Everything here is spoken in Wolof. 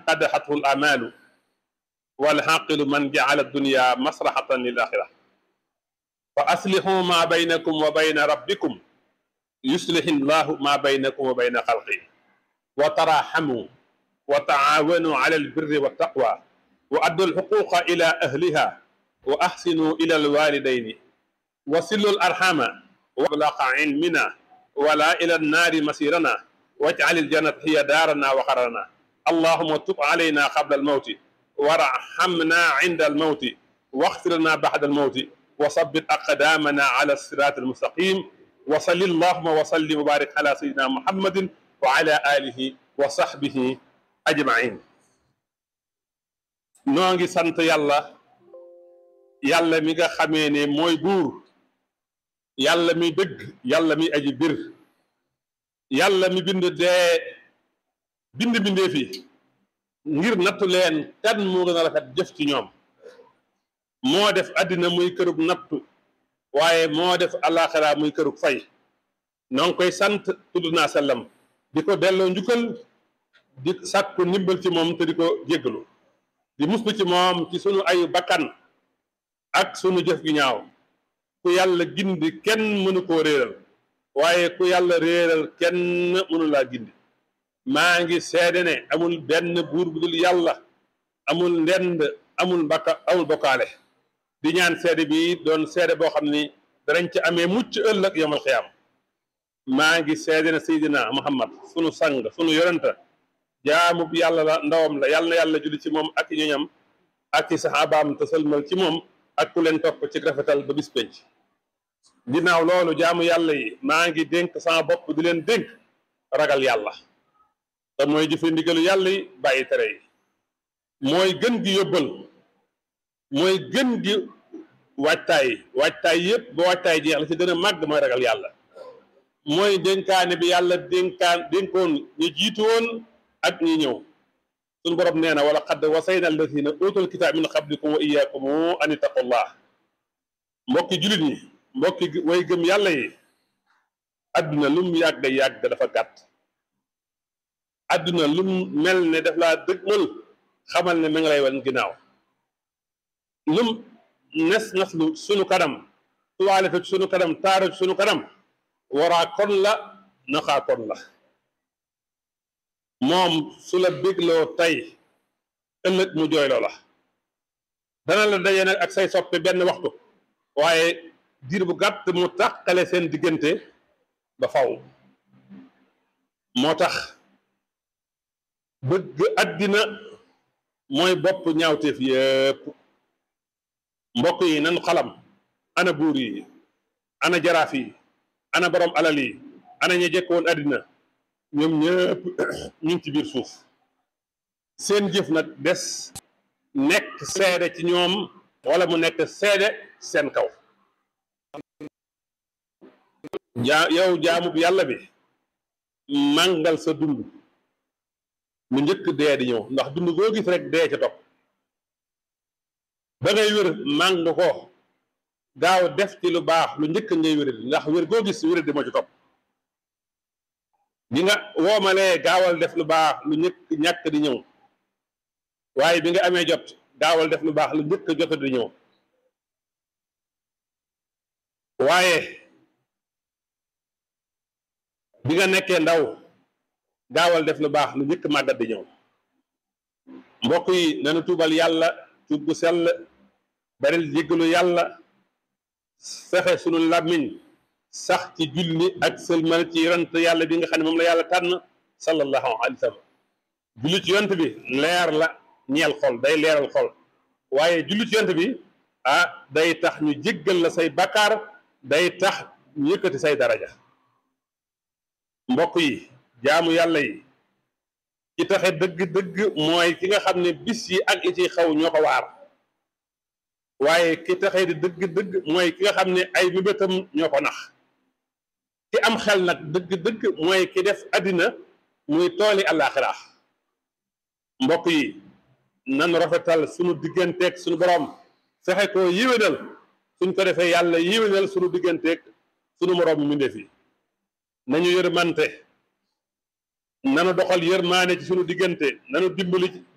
qadaxathu l amalu walxaqilu man jacala dunya masraxatan lil axira fa aslixu ma baynakum wa bayna rabbikum yuslixi llahu ma baynakum wa bayna xalqi wa taraxamu wa taawanu ala albirri wa taqwa wa addu alxuquqa ila ahliha wa axsinu ila alwalidayni wa sillu alarxama wa ablaqa ilmina wala ila annaari masirana wajcal aljannata hiya daarana wa qararana allahuma tub alayna qabla almawti warhamna inda almawti waxfir lana bacda almawti wa sabbit aqdamana ala siraat almustaqim wa salli allahuma wa sallim wa barik ala sayidina muhammadin wa ala alihi wa sahbihi ajmain noo ngi sant yàlla yàlla mi nga xamee ne mooy buur yàlla mi dëgg yàlla mi aji bir yàlla mi bind dee bind bindee fi ngir nattu leen kan moo gën a rafet jëf ci ñoom moo def àddina muy kërug nattu waaye moo def alaxira muy kërug fay noo ngi koy sant tudd naa sellam di ko delloo njukkal di sàkku ndimbal ci moom te di ko jéggalu di muslu ci moom ci sunu ayu bakkan ak sunu jëf gi ñaaw ku yàlla gindi kenn mënu koo réeral waaye ku yàlla réeral kenn mënu laa gindi maa ngi seede ne amul benn buur bu dul yàlla amul ndend amul mbakka amul bokkaale di ñaan seede bi doon seede boo xam ni danañ ci amee mucc ëllëg yomal xiyaam maa ngi seede ne Seydina Muhammad sunu sang sunu yoranta jaamub yàlla la ndawam la yàlla na yàlla julli ci moom ak ñoñam ak ci saxaabaam te sëlmal ci moom ak ku leen topp ci rafetal ba bis penc ginnaaw loolu jaamu yàlla yi maa ngi dénk sama bopp di leen dénk ragal yàlla te mooy jëfe ndigalu yàlla yi bàyyi tere yi mooy gën gi yóbbal mooy gën gi waajtaay waajtaay yëpp ba waajtaay jeex la ci gën a màgg mooy ragal yàlla mooy dénkaane bi yàlla dénkaan dénkoon ñu jiitu woon ak ñi ñëw suñu borom nee na wala xadd wasayna alladina utul kitaab min qablikum wa iyaakum an ittaqullah mbokki julit ñi mbokki way gëm yàlla yi adduna lum yàgg yàgg dafa gàtt adduna lum mel ne daf laa dëgmal xamal ne ma ngi lay wan ginnaaw lum nes naslu sunu kanam tuwaale fi sunu kanam taaru sunu kanam waraa kon la naxaa kon la moom su la bégloo tey ëllëg mu jooyloo la dana la daje nag ak say soppe benn waxtu waaye diir bu gàtt mu tàqale seen diggante ba faw moo tax bëgg àddina mooy bopp ñaawteef yépp mbokk yi nanu xalam ana buur yi ana jaraaf yi ana borom alal yi ana ña jekkoon àddina ñoom ñëpp ñu ngi ci biir suuf seen jëf nag des nekk seede ci ñoom wala mu nekk seede seen kaw jaa yow jaamub yàlla bi màngal sa dund mu njëkk dee di ñëw ndax dund goo gis rek dee ca topp ba ngay wér màng ko gaaw def ci lu baax lu njëkk ngay wér ndax wér goo gis wér di moo ci topp bi nga woomalee gaawal def lu baax lu njëkk ñàkk di ñëw waaye bi nga amee jot gaawal def lu baax lu njëkk jot di ñëw waaye bi nga nekkee ndaw gaawal def lu baax lu njëkk màggat di ñëw mbokk yi nanu tuubal yàlla tuub gu sell baril jéggalu yàlla fexe sunu làmmiñ sax ci julli ak sëlmal ci yonent yàlla bi nga xam ne moom la yàlla tànn sallallahu alayhi wa sallam julli ci yonent bi leer la ñeel xol day leeral xol waaye julli ci yonent bi ah day tax ñu jéggal la say bakkaar day tax ñu yëkkati say daraja mbokk yi jaamu yàlla yi ci taxe dëgg-dëgg mooy ki nga xam ne bis yi ak li ciy xaw ñoo ko waar waaye ki taxe di dëgg-dëgg mooy ki nga xam ne ay mébétam ñoo ko nax ki am xel nag dëgg-dëgg mooy ki def àddina muy tooli àllaaxira mbokk yi nan rafetal sunu digganteeg sunu borom fexe ko yéwénal suñ ko defee yàlla yéwénal sunu digganteeg sunu moroom mbindeef yi nañu yërmante nanu doxal yërmaane ci sunu diggante nanu dimbali